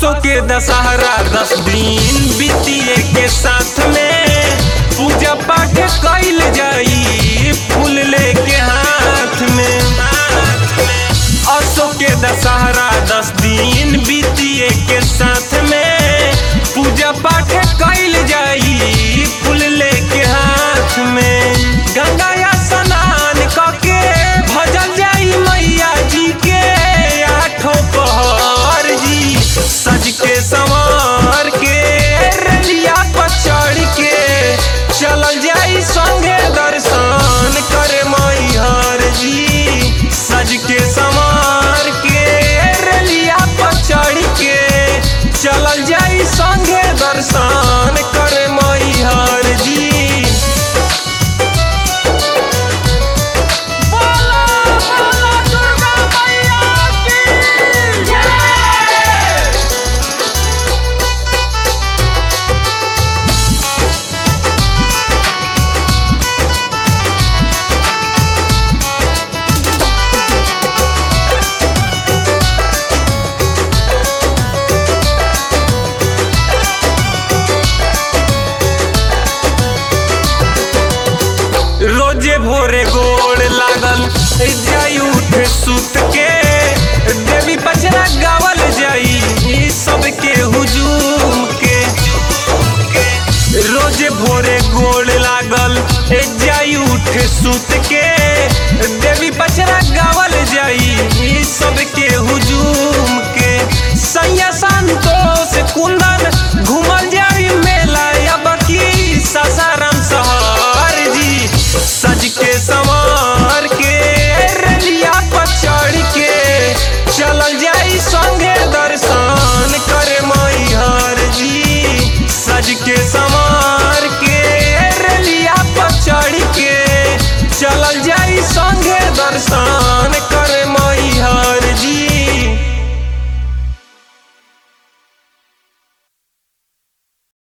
असो के दशहरा दस दिन बीतिए के साथ में पूजा पाठ कैल जाई फूल लेके हाथ में असो के दशहरा दस दिन बीतिए के साथ में पूजा पाठ कैल जाई फूल लेके हाथ में गंगा या स्नान करके भजल जाई मैया जी के आठों पहर जी सज के संवार के रलिया पर चढ़ के चलल जाई संगे दर्शन करे मैहर जी सज के संवार के रलिया पर चढ़ के चलल जाई संगे दर्शन करे मैहर जी बोला बोला दुर्गा मैया की जय रोजे भोरे गोड़ लागल जाई उठ सुत के देवी पचरा गावल जाई ई सबके हुजूम के रोजे भोरे गोड़ लागल जाई उठ सुत के देवी पचरा गावल जाई ई सबके हुजूम के सैया संतो